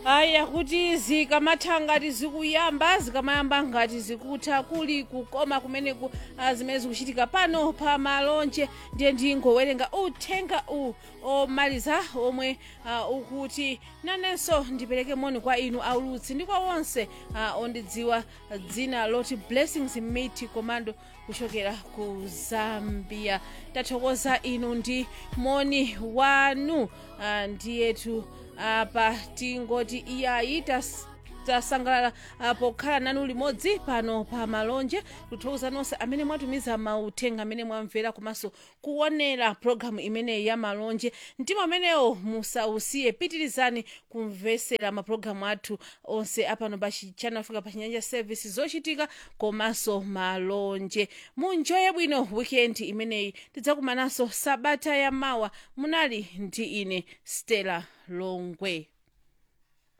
aya kuti zikamatha ngati zikuyamba zikamayamba ngati zikutha kuli kukoma kumeneku ah, zimene zikuchitika pano pa malonje ndiye ndingowerenga uthenga u omaliza omwe ah, ukuti nanenso ndipereke moni kwa inu aulutsi ndi kwa onse ah, ondidziwa dzina loti blessings miti komando kuchokera ku zambia tathokoza inu ndi moni wanu ah, ndiyetu apa tingoti iyayi tas- tasangalala ah, pokhala nanu limodzi pano pa malonje kuthokoza nonse amene mwatumiza mauthenga amene mwamvera komanso kuonera pologalamu imeneyi ya malonje mtima amenewo musausiye pitirizani kumvesera mapulogalamu athu onse apano pa channel africa pa chinyanja service zochitika komanso malonje munjoye bwino weekend imeneyi tidzakumananso sabata ya mawa munali ndi ine stella longwe